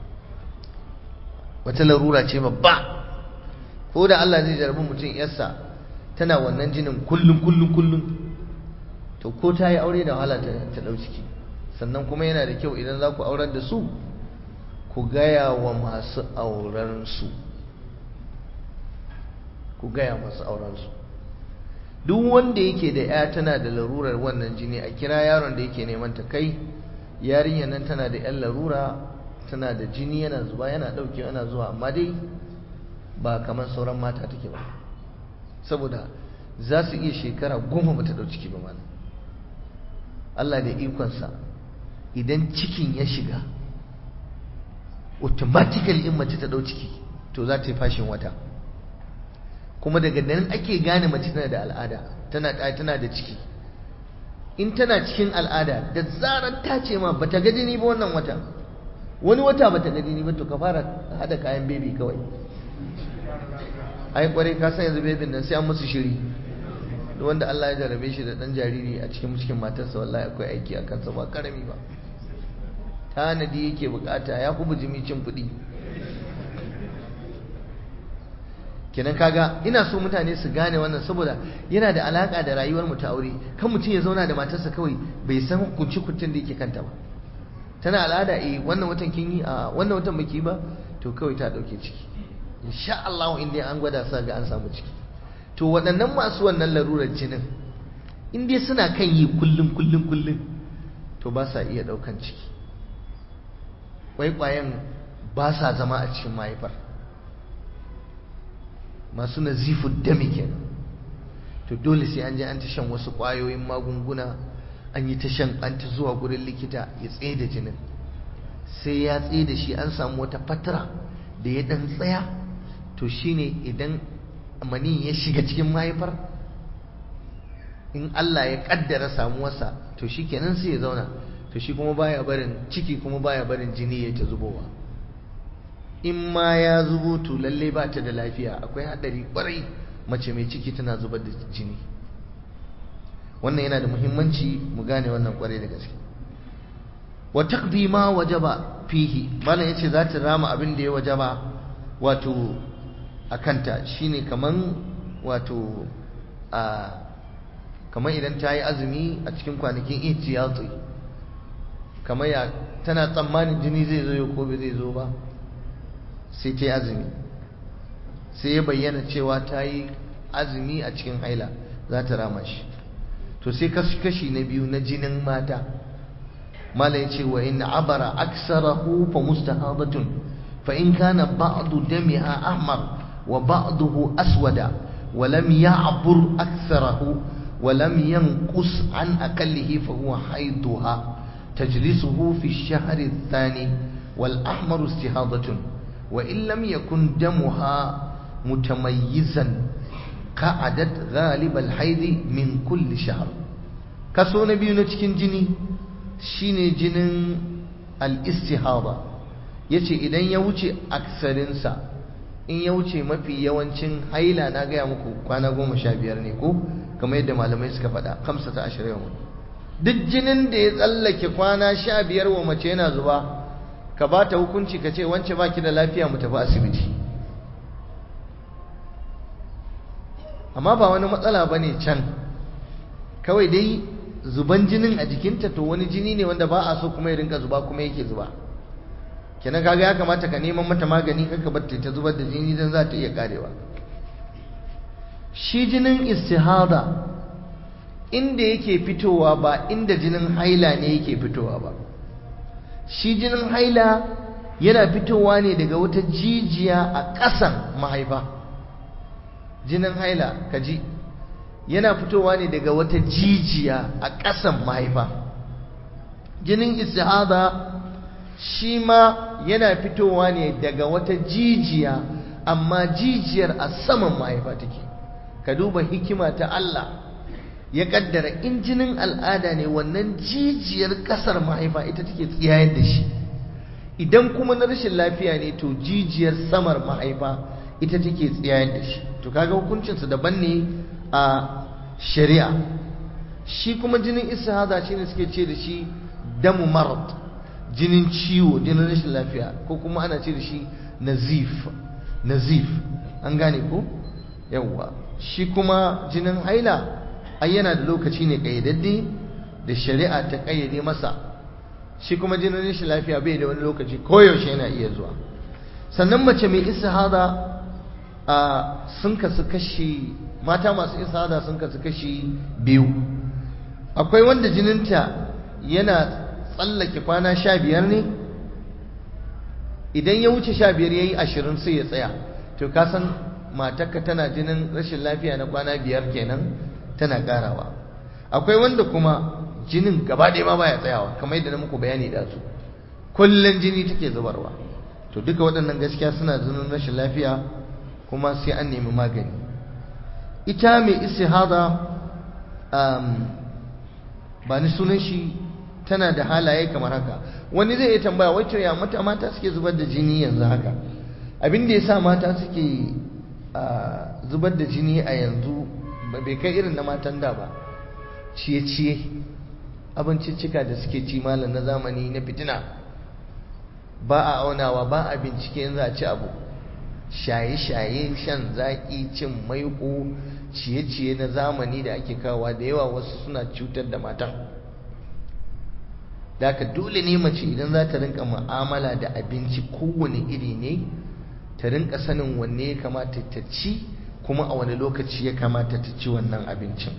wata larura ce babba ko da Allah zai jarabi mutum yarsa tana wannan jinin kullun kullun kullun to ko ta yi aure da wahala ta dau ciki sannan kuma yana da kyau idan za ku aurar da su ku gaya wa masu aurensu ku gaya masu aurensu duk wanda yake da ya tana da larurar wannan jini a kira yaron da yake neman ta kai yarinyar nan tana da yan larura tana da jini yana zuba yana ɗauke yana zuwa amma dai ba kamar sauran mata take ba saboda za su iya shekara goma ba ta ɗau ciki ba malam Allah da ikonsa idan cikin ya shiga automatically in mace ta ɗau ciki to za ta yi fashin wata kuma daga nan ake gane mace tana da al'ada tana tana da ciki in tana cikin al'ada da zarar ta ce ma bata ga jini ba wannan wata wani wata bata ga jini ba to ka fara hada kayan baby kawai ai kwarai ka san yanzu baby nan sai an musu shiri duk wanda Allah ya jarabe shi da dan jariri a cikin cikin matarsa wallahi akwai aiki a kansa ba karami ba tanadi yake bukata ya fi bujimi cin kuɗi kenan kaga ina so mutane su gane wannan saboda yana da alaka da rayuwar mu ta aure kan mutum ya zauna da matarsa kawai bai san hukunci kuntun da yake kanta ba tana al'ada eh wannan watan kin yi a wannan watan baki ba to kawai ta dauke ciki insha Allah in dai an gwada sa ga an samu ciki to waɗannan masu wannan larurar jinin in dai suna kan yi kullum kullum kullum to ba sa iya daukan ciki kwaikwayen ba sa zama a cikin mahaifar masu nazifu dami kenan to dole sai an je an ta shan wasu ƙwayoyin magunguna an yi ta shan an ta zuwa gurin likita ya tsaye da jinin sai ya tsaye da shi an samu wata fatara da ya dan tsaya to shine idan mani ya shiga cikin mahaifar in Allah ya kaddara samuwarsa to shi kenan sai ya zauna to shi kuma baya barin ciki kuma baya barin jini ya ta zubowa in ma ya zubo to lalle ba ta da lafiya akwai hadari kwarai mace mai ciki tana zubar da jini wannan yana da muhimmanci mu gane wannan kwarai da gaske wa taqdi ma wajaba fihi malam yace za ta rama abin da ya wajaba wato akanta shine kaman wato a kamar idan ta yi azumi a cikin kwanakin ihtiyati kamar ya tana tsammanin jini zai zo ko bai zai zo ba sai ta yi azumi sai ya bayyana cewa ta yi azumi a cikin haila za ta rama shi to sai kashi na biyu na jinin mata mala ya ce wa in abara aksarahu fa mustahadatun fa in kana ba'du damiha ahmar wa ba'duhu aswada wa lam ya'bur aksarahu wa lam yanqus an akallihi fa huwa haiduha tajlisuhu fi ash-shahr ath-thani wal ahmar istihadatun wa in lam yakun damuha mutamayyizan ka'adat ghalib al-haid min kulli shahr kaso na biyu na cikin jini shine jinin al-istihada yace idan ya wuce aksarinsa in ya wuce mafi yawancin haila na gaya muku kwana goma sha biyar ne ko kamar yadda malamai suka faɗa kamsa ta ashirin yawan duk jinin da ya tsallake kwana sha biyar wa mace yana zuba ka ba ta hukunci ka ce wance ba ki da lafiya mu tafi asibiti amma ba wani matsala ba ne can kawai dai zuban jinin a jikinta to wani jini ne wanda ba a so kuma ya rinka zuba kuma yake zuba kenan kaga ya kamata ka neman mata magani kanka batta ta zubar da jini dan za ta iya karewa shi jinin istihada inda yake fitowa ba inda jinin haila ne yake fitowa ba shi jinin haila yana fitowa ne daga wata jijiya a ƙasan mahaifa jinin haila kaji yana fitowa ne daga wata jijiya a ƙasan mahaifa jinin istihada shi ma yana fitowa ne daga wata jijiya amma jijiyar a saman mahaifa take ka duba hikima ta Allah ya kaddara in jinin al'ada ne wannan jijiyar kasar mahaifa ita take tsiyayar da shi idan kuma na rashin lafiya ne to jijiyar samar mahaifa ita take tsiyayar da shi to kaga hukuncinsa daban ne a shari'a shi kuma jinin istihada shine suke ce da shi damu marad jinin ciwo jinin rashin lafiya ko kuma ana ce da shi nazif nazif an gane ko yawwa shi kuma jinin haila ai yana da lokaci ne kayyadadde da shari'a ta kayyade masa shi kuma jinin rashin lafiya bai da wani lokaci koyaushe yana iya zuwa sannan mace mai istihada a sun kasu kashi mata masu istihada sun kasu kashi biyu akwai wanda jininta yana tsallake kwana sha biyar ne idan ya wuce sha biyar ya yi ashirin sai ya tsaya to ka san matarka tana jinin rashin lafiya na kwana biyar kenan tana karawa akwai wanda kuma jinin gaba ɗaya ma baya tsayawa kamar yadda na muku bayani da su kullum jini take zubarwa to duka waɗannan gaskiya suna jinin rashin lafiya kuma sai an nemi magani ita mai istihada ba ni sunan shi tana da halaye kamar haka wani zai iya tambaya wacce ya mata mata suke zubar da jini yanzu haka abin da ya sa mata suke zubar da jini a yanzu bai kai irin na matan da ba ciye-ciye abinciccika da suke ci malam na zamani na fitina ba a aunawa ba a bincike yanzu a ci abu shaye-shaye shan zaƙi cin maiko ciye-ciye na zamani da ake kawowa da yawa wasu suna cutar da matan da haka dole ne mace idan za ta rinka mu'amala da abinci kowane iri ne ta rinka sanin wanne ya kamata ta ci kuma a wani lokaci ya kamata ta ci wannan abincin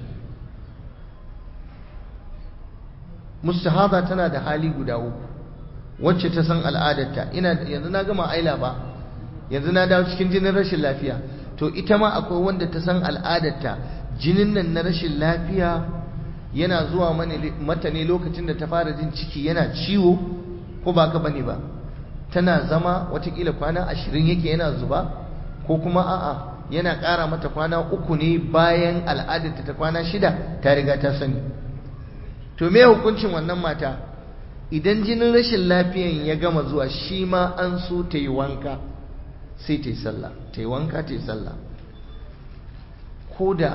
mustahada tana da hali guda uku wacce ta san al'adarta ina yanzu na gama aila ba yanzu na dawo cikin jinin rashin lafiya to ita ma akwai wanda ta san al'adarta jinin nan na rashin lafiya yana zuwa mata ne lokacin da ta fara jin ciki yana ciwo ko ba ka bane ba tana zama watakila kwana ashirin yake yana zuba ko kuma a'a yana ƙara mata kwana uku ne bayan al'adarta ta kwana shida ta riga ta sani to me hukuncin wannan mata idan jinin rashin lafiyan ya gama zuwa shi ma an so ta yi wanka sai ta yi sallah ta yi wanka ta yi sallah ko da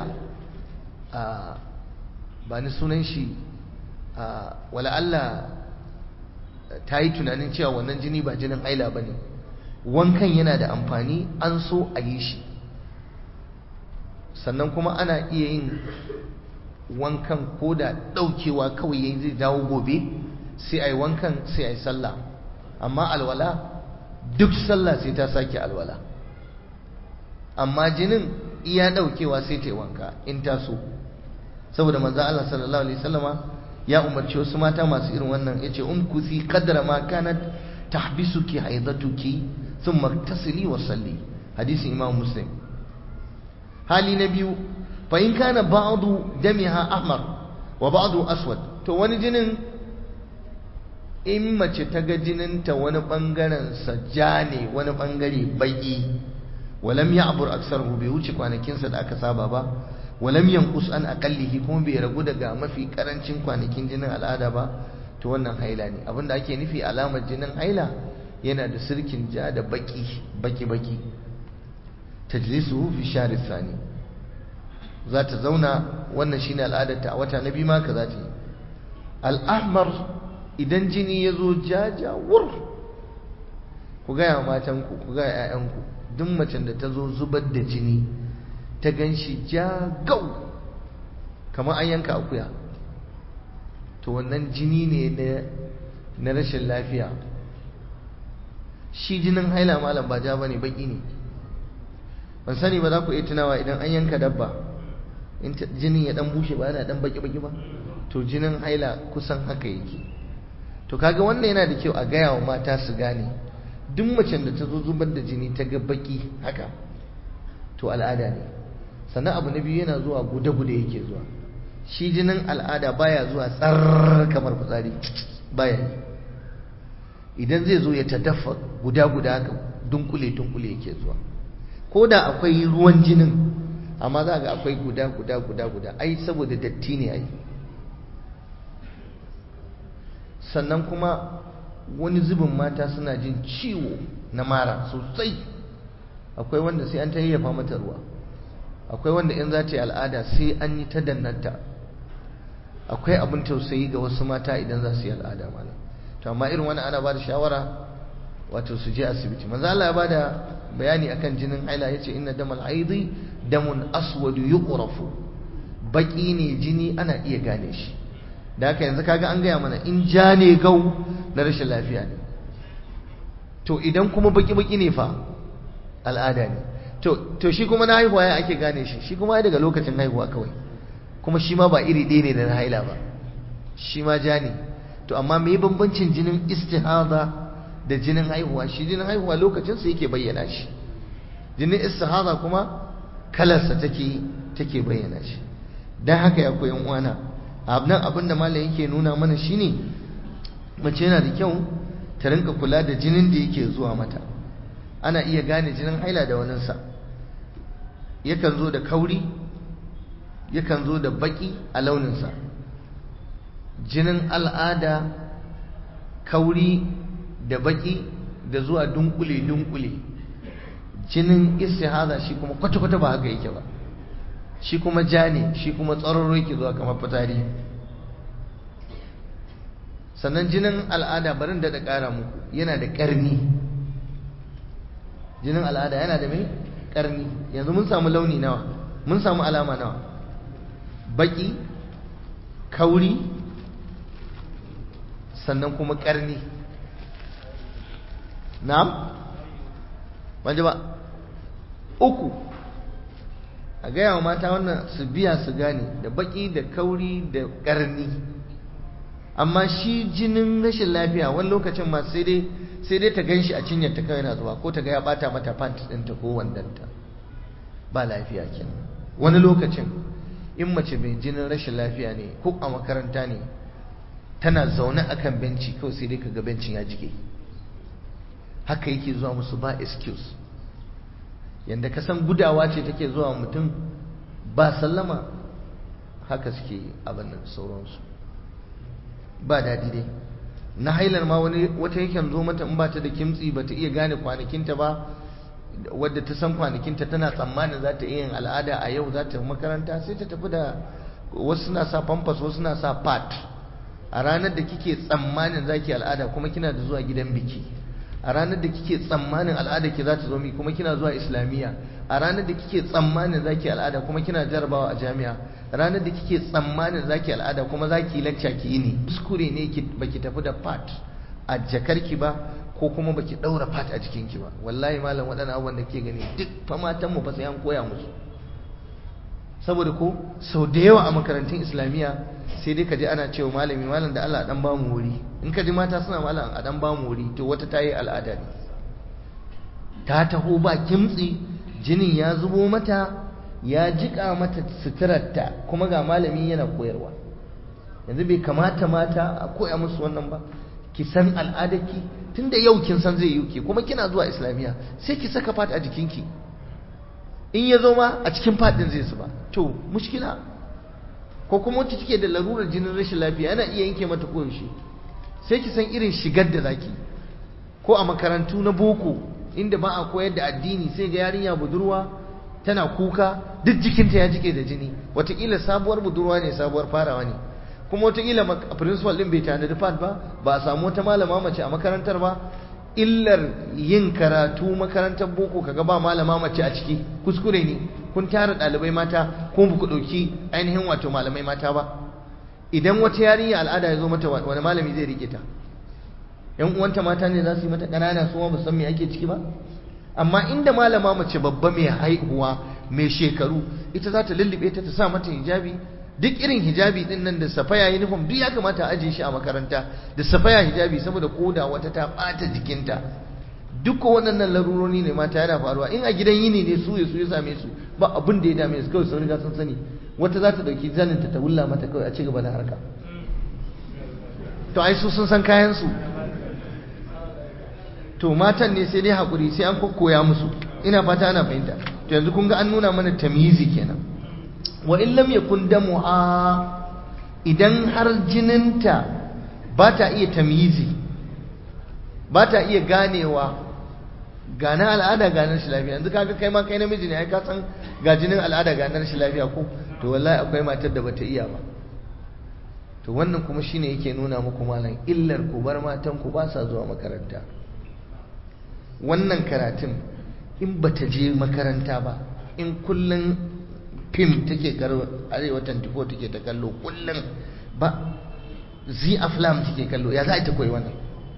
ba ni sunan shi wala Allah ta yi tunanin cewa wannan jini ba jinin haila ba ne wankan yana da amfani an so a yi shi sannan kuma ana iya yin wankan ko da ɗaukewa kawai yayi zai dawo gobe sai a yi wankan sai a yi sallah amma alwala duk sallah sai ta sake alwala amma jinin iya ɗaukewa sai ta yi wanka in ta so saboda manzo Allah sallallahu alaihi wasallama ya umarci wasu mata masu irin wannan yace umkusi qadra ma kanat tahbisuki haidatuki thumma tasili wa salli hadisin imam muslim hali na biyu fa in kana ba'du damiha ahmar wa ba'du aswad to wani jinin in mace ta ga jininta wani bangaren sa ja ne wani bangare baki walam ya'bur aksarhu bai wuce kwanakinsa da aka saba ba walam yanqus an aqallihi kuma bai ragu daga mafi karancin kwanakin jinin al'ada ba to wannan haila ne abinda ake nufi alamar jinin haila yana da sirkin ja da baki baki baki tajlisuhu fi shahr thani za ta zauna wannan shine al'adarta a wata na biyu ma ka za ta yi al'ahmar idan jini ya zo jaja wur ku gaya matanku ku gaya 'ya'yanku duk macen da ta zo zubar da jini ta gan shi ja gau kamar an yanka akuya to wannan jini ne na rashin lafiya shi jinin haila malam ba ja bane baki ne ban sani ba za ku iya tunawa idan an yanka dabba in jinin ya dan bushe ba yana dan baki baki ba to jinin haila kusan haka yake to kaga wannan yana da kyau a gaya wa mata su gane duk macen da ta zo zubar da jini ta ga baki haka to al'ada ne sannan abu na biyu yana zuwa guda-guda yake zuwa shi jinin al'ada baya zuwa tsar kamar fitsari baya yi idan zai zo ya tadaffa guda-guda haka dunkule-dunkule yake zuwa ko da akwai ruwan jinin amma za ga akwai guda-guda-guda-guda ai saboda datti ne ai sannan kuma wani zubin mata suna jin ciwo na mara sosai akwai wanda sai an ta yayyafa mata ruwa akwai wanda in za ta yi al'ada sai an yi ta dannanta akwai abin tausayi ga wasu mata idan za su yi al'ada mana to amma irin wani ana ba da shawara wato su je asibiti manzo Allah ya ba da bayani akan jinin haila yace inna damal haidi damun aswadu yuqrafu baki ne jini ana iya gane shi da haka yanzu kaga an gaya mana in ja ne gau na rashin lafiya ne to idan kuma baki baki ne fa al'ada ne to shi kuma na haihuwa ya ake gane shi shi kuma daga lokacin haihuwa kawai kuma shi ma ba iri ɗaya ne da na haila ba shi ma ja ne to amma me bambancin jinin istihada da jinin haihuwa shi jinin haihuwa lokacinsa yake bayyana shi jinin istihada kuma kalarsa take take bayyana shi dan haka ya koyan uwana abnan abin da malam yake nuna mana shine mace yana da kyau ta rinka kula da jinin da yake zuwa mata ana iya gane jinin haila da waninsa yakan zo da kauri yakan zo da baki a launinsa jinin al'ada kauri da baki da zuwa dunkule-dunkule jinin istihada shi kuma kwata-kwata ba haka yake ba shi kuma ja ne shi kuma tsararro yake zuwa kamar fitari sannan jinin al'ada barin da da ƙara muku yana da ƙarni jinin al'ada yana da mai ƙarni yanzu mun samu launi nawa mun samu alama nawa baki kauri sannan kuma ƙarni na'am wanda ba uku a gaya wa mata wannan su biya su gane da baki da kauri da ƙarni amma shi jinin rashin lafiya wani lokacin ma sai dai sai dai ta gan shi a cinyar ta kawai na zuwa ko ta ga ya bata mata pant ɗinta ko wandanta ba lafiya kenan wani lokacin in mace mai jinin rashin lafiya ne ko a makaranta ne tana zaune akan benci kawai sai dai kaga bencin ya jike haka yake zuwa musu ba excuse yanda ka san gudawa ce take zuwa mutum ba sallama haka suke abin nan sauransu ba daɗi dai na hailar ma wani wata yakan zo mata in ba ta da kimtsi ba ta iya gane kwanakinta ba wadda ta san kwanakinta tana tsammanin za ta iya yin al'ada a yau za ta makaranta sai ta tafi da wasu suna sa pampas wasu suna sa pat a ranar da kike tsammanin za ki al'ada kuma kina da zuwa gidan biki a ranar da kike tsammanin al'ada ki za ta zo mi kuma kina zuwa islamiyya a ranar da kike tsammanin za ki al'ada kuma kina jarabawa a jami'a ranar da kike tsammanin za ki al'ada kuma za ki lacca ki yi ne kuskure ne baki tafi da pat a jakarki ba ko kuma baki daura fat a jikinki ba wallahi malam waɗannan abubuwan da ke gani duk fa matan mu fa sai an koya musu saboda ko sau da yawa a makarantun islamiyya sai dai ka ji ana cewa malami malam da Allah dan ba mu wuri in ka ji mata suna malam a dan ba mu wuri to wata ta yi al'ada ne ta taho ba kimtsi jinin ya zubo mata ya jika mata suturarta kuma ga malami yana koyarwa yanzu bai kamata mata a koya musu wannan ba ki san al'adarki tunda yau kin san zai yi ki kuma kina zuwa islamiyya sai ki saka fat a jikinki in ya zo ma a cikin fadin zai ba to mushkila ko kuma wacce take da larurar jinin rashin lafiya yana iya yanke mata koyaushe sai ki san irin shigar da zaki ko a makarantu na boko inda ba a koyar da addini sai ga yarinya budurwa tana kuka duk jikinta ya jike da jini watakila sabuwar budurwa ne sabuwar farawa ne kuma watakila principal din bai tanadi fat ba ba a samu wata malama mace a makarantar ba illar yin karatu makarantar boko kaga ba malama mace a ciki kuskure ne kun tara ɗalibai mata ko ba ku ɗauki ainihin wato malamai mata ba idan wata yarinya al'ada ya zo mata wani malami zai rike ta yan uwanta mata ne za su yi mata ƙanana su ba san me ake ciki ba amma inda malama mace babba mai haihuwa mai shekaru ita za ta lullube ta ta sa mata hijabi duk irin hijabi din nan da safaya uniform duk ya kamata a ajiye shi a makaranta da safaya hijabi saboda koda wata ta bata jikinta duk waɗannan laruroni ne mata yana faruwa in a gidan yini ne su su ya same su ba abin da ya dame su kawai sun riga sun sani wata za ta dauki zanin ta wulla mata kawai a ci gaba da harka to ai su sun san kayan su to matan ne sai dai hakuri sai an kokkoya musu ina fata ana fahimta to yanzu kun ga an nuna mana tamyizi kenan wa in lam yakun damuha idan har jininta ba ta iya tamyizi ba ta iya ganewa gana al'ada ganar shi lafiya yanzu kaga kai ma kai namiji ne ai ka san ga jinin al'ada ganar shi lafiya ko to wallahi akwai matar da bata iya ba to wannan kuma shine yake nuna muku malam illar ku bar matan ku ba sa zuwa makaranta wannan karatun in bata je makaranta ba in kullun fim take karo arewa 24 take ta kallo kullum ba zi aflam take kallo ya za ta koyi wannan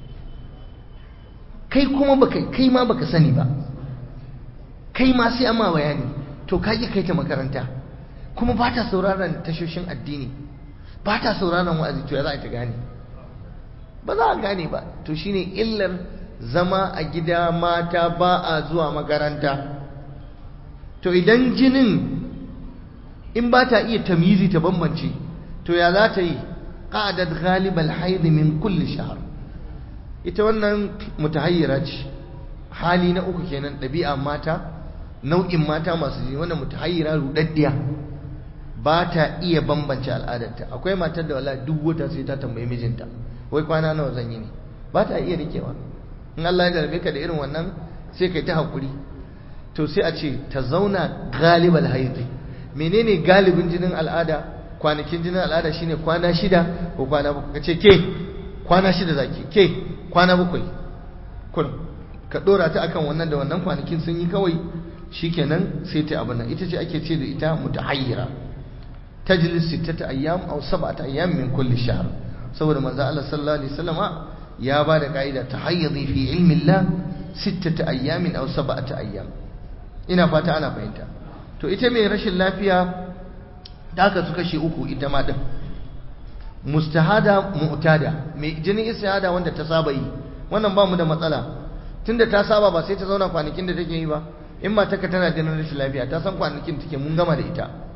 kai kuma baka kai ma baka sani ba kai ma sai amma bayani to ka ki kai ta makaranta kuma ba ta sauraron tashoshin addini ba ta sauraron wa'azi to ya za ta gane ba za a gane ba to shine illar zama a gida mata ba a zuwa makaranta to idan jinin in ba ta iya tamyizi ta bambance to ya za ta yi qa'adat ghalibal haid min kulli shahr ita wannan mutahayyira ce hali na uku kenan ɗabi'a mata nau'in mata masu jini wannan mutahayyira rudaddiya ba ta iya bambance al'adarta akwai matar da wala duk wata sai ta tambayi mijinta wai kwana nawa zan yi ne ba ta iya rikewa in Allah ya jarbe ka da irin wannan sai kai ta hakuri to sai a ce ta zauna galibal haidi menene galibin jinin al'ada kwanakin jinin al'ada shine kwana shida ko kwana bakwai kace ke kwana shida zaki ke kwana bakwai kun ka dora ta akan wannan da wannan kwanakin sun yi kawai shikenan sai ta abin nan ita ce ake ce da ita mutahayyira tajlis sittata ayyam aw sab'ata ayyam min kulli shahr saboda manzo Allah sallallahu alaihi wasallama ya ba da ka'ida tahayyidi fi ilmi Allah sittata ayyamin aw sab'ata ayyam ina fata ana fahimta to ita mai rashin lafiya da aka su kashe uku ita ma din mustahada mu'tada mai jinin istihada wanda ta saba yi wannan ba mu da matsala tunda ta saba ba sai ta zauna kwanakin da take yi ba in ma taka tana jinin rashin lafiya ta san kwanakin take mun gama da ita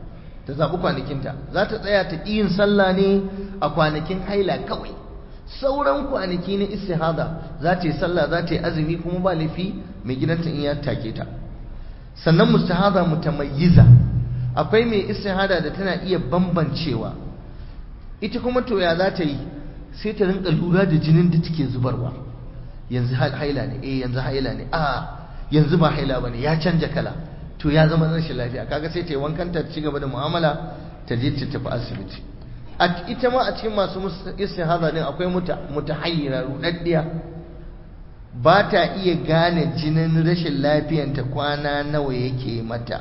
ta zaɓi kwanakinta za ta tsaya ta yin sallah ne a kwanakin haila kawai sauran kwanaki na istihada za ta yi sallah za ta yi azumi kuma ba laifi mai gidanta in ya take ta sannan mustahada mutamayyiza akwai mai istihada da tana iya bambancewa ita kuma to ya za ta yi sai ta rinka lura da jinin da take zubarwa yanzu haila ne eh yanzu haila ne a yanzu ba haila bane ya canja kala to ya zama rashin lafiya kaga sai ta yi wankan ta ci gaba da mu'amala ta je ta tafi asibiti ita ma a cikin masu istihada din akwai mutahayyira rudaddiya ba ta iya gane jinin rashin lafiyanta kwana nawa yake mata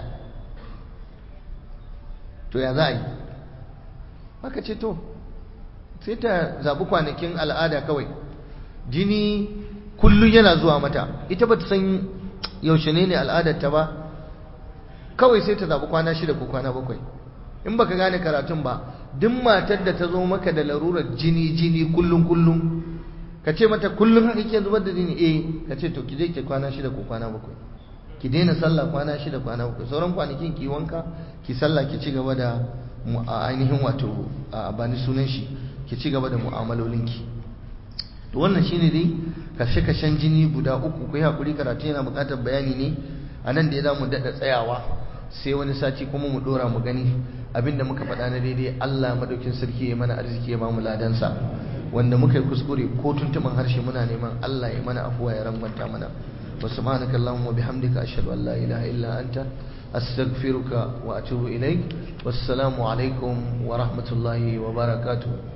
to ya za a yi aka ce to sai ta zaɓi kwanakin al'ada kawai jini kullum yana zuwa mata ita ba ta san yaushe ne ne al'adarta ba kawai sai ta zaɓi kwana shida ko kwana bakwai in baka gane karatun ba duk matar da ta zo maka da larurar jini jini kullum kullum ka ce mata kullum haka ke zubar da jini eh ka ce to ki je ki kwana shida ko kwana bakwai ki daina sallah kwana shida kwana bakwai sauran kwanakin ki wanka ki sallah ki ci gaba da ainihin wato a bani sunan shi ki ci gaba da mu'amalolinki to wannan shine dai kashe-kashen jini guda uku ku yi hakuri karatu yana buƙatar bayani ne a nan da ya za mu daɗa tsayawa sai wani sati kuma mu ɗora mu gani abinda muka faɗa na daidai Allah madaukin sarki ya mana arziki ya bamu ladansa wanda muka yi kuskure ko tuntuman harshe muna neman Allah ya mana afuwa ya rangwanta mana wa subhanaka allahumma bihamdika ashhadu an la ilaha illa anta astaghfiruka wa atubu ilaik wassalamu alaikum wa rahmatullahi wa barakatuh